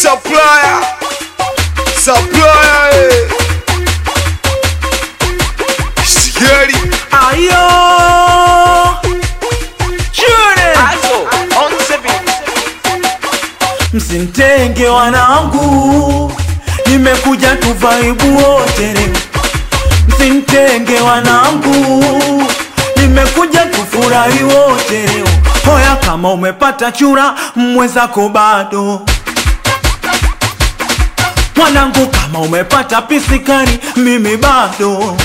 supplier, supplier, eh. Sigari, Ayo Chure Msimtenge wanangu Nimekuja tuvaibu wote leo Msimtenge wanangu Nimekuja tufurahi wote leo Hoya kama umepata chura mwenzako bado Mwanangu kama umepata pisikari mimi bado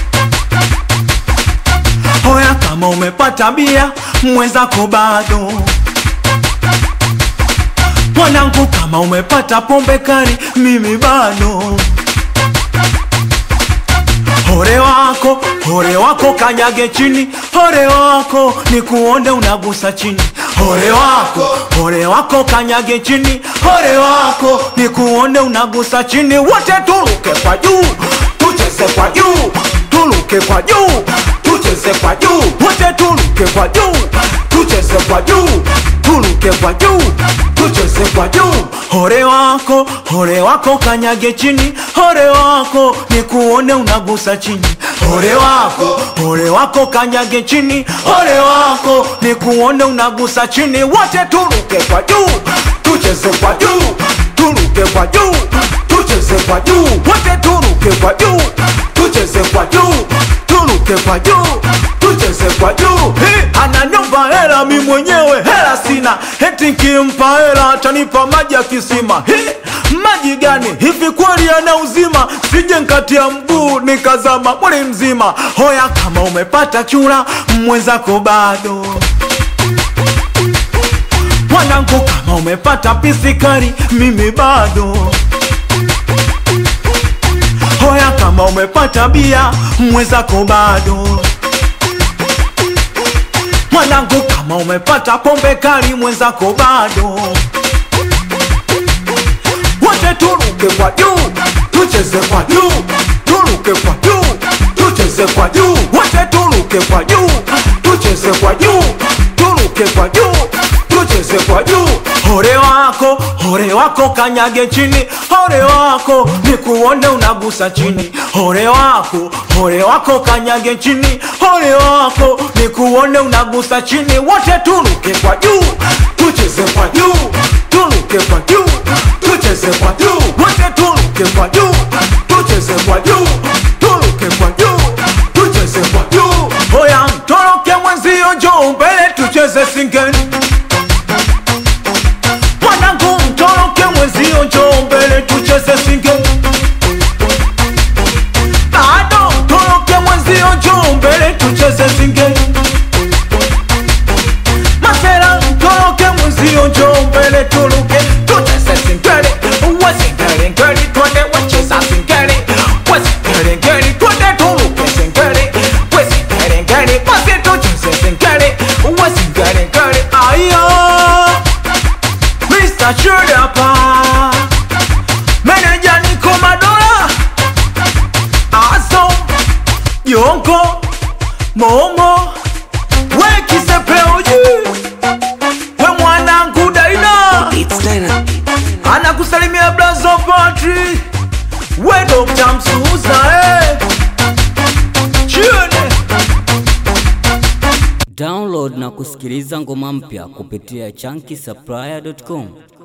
Hoya kama umepata bia mwenzako bado Mwanangu kama umepata pombe kali mimi bado Hore wako, hore wako kanyage chini Hore wako ni kuonde unagusa chini Hore wako, hore wako kanyage chini Hore wako ni kuonde unagusa chini Wote turuke kwa juu, tucheze kwa juu Turuke kwa juu, tucheze kwa juu Wote turuke kwa juu, tucheze kwa juu Turuke kwa juu, tucheze kwa juu Hore wako, hore wako kanyage chini Hore wako ni kuone unagusa chini Hore wako, hore wako kanyage chini Hore wako ni kuone unagusa chini Wote turuke kwa juu, tucheze kwa juu Turuke kwa juu, tucheze kwa juu Wote turuke kwa juu, tucheze kwa juu Turuke kwa juu, tucheze kwa juu Hi, Ananiomba hela mi mwenyewe hela sina Eti nkimpa hela atanipa maji ya kisima Hi, maji gani hivi kweli yana uzima sije nkatia mguu nikazama mwili mzima hoya kama umepata chura mwenzako bado mwanangu kama umepata pisikari mimi bado hoya kama umepata bia mwenzako bado mwanangu kama umepata pombe kali mwenzako bado wote turuke kwa juu tucheze kwa juu turuke kwa juu tucheze kwa juu wote turuke kwa juu tucheze kwa juu turuke kwa juu tucheze kwa juu hore wako hore wako kanyage chini hore wako ni kuone unagusa chini hore wako hore wako kanyage chini hore wako ni kuone unagusa chini wote turuke kwa juu tucheze kwa juu turuke kwa juu tucheze kwa juu wote turuke kwa juu tucheze kwa juu turuke kwa juu tucheze kwa juu hoya mtoroke mwenzio njoo mbele tucheze singeni mwanangu mtoroke mwenzio njoo mbele tucheze singeni bado mtoroke mwenzio njoo mbele tucheze singeni masera mtoroke mwenzio njoo mbele turuke tucheze singeni wesingeli ngeli twende wacheza singeli wesingeli ngeli twende turuke singeli wesingeli ngeli basi tucheze singeli wesingeli ngeli aya Mr. Chudapa Meneja Niko Madola Aso Yonko Momo We kisepeuji We mwanangu Daina Anakusalimia Blazo Patri We Dr. Msuza eh. Chione Download na kusikiliza ngoma mpya kupitia chunky supplier.com.